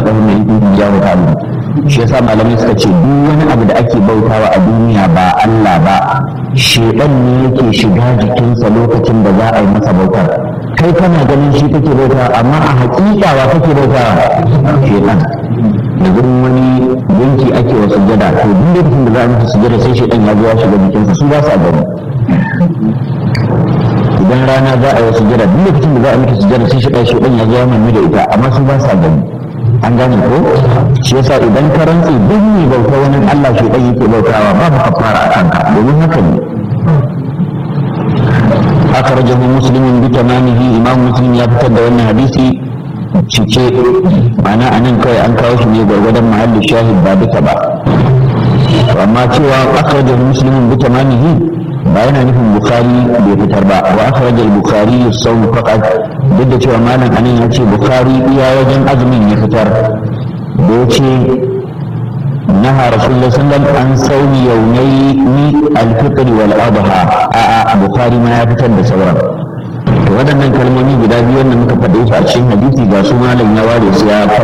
razaqahum min dunihi ya ta'ala shi yasa malamai suka ce duk wani abu da ake bautawa a duniya ba Allah ba shedan ne yake shiga jikinsa lokacin da za a yi masa bautar kai kana ganin shi kake bauta amma a hakika wa kake bauta shedan da gurin wani yanki ake wa sujjada to duk lokacin da za a masa sujjada sai shedan ya zo ya shiga jikinsa su ba sa gani idan rana za a yi sujjada duk lokacin da za a mata sujjada sai shedan shedan ya zo ya mami da ita amma su ba sa gani an gane ko shi yasa idan ka rantsi duk ne bauta wani Allah shedan yake bautawa babu kafara a kanka domin haka ne أخرجه مسلم بتمامه إمام مسلم يفتر دون حديثي cike ma'ana a nan kawai an kawo shi ne gwargwadon mahallin shahid ba duka ba amma cewa akhrajahu muslimun bi tamamihi ba yana nufin bukhari bai fitar ba wa akhraja al-bukhari as-sawm faqat duk da cewa malam anan ya ce bukhari iya wajen azumin ya fitar da yace نهى رسول الله صلى الله عليه وسلم عن صوم يومي الفطر والأضحى آآ بخاري ما يفتر بسورة waɗannan kalmomi guda biyu wanda muka faɗe su a cikin hadisi ga su malam ya ware su ya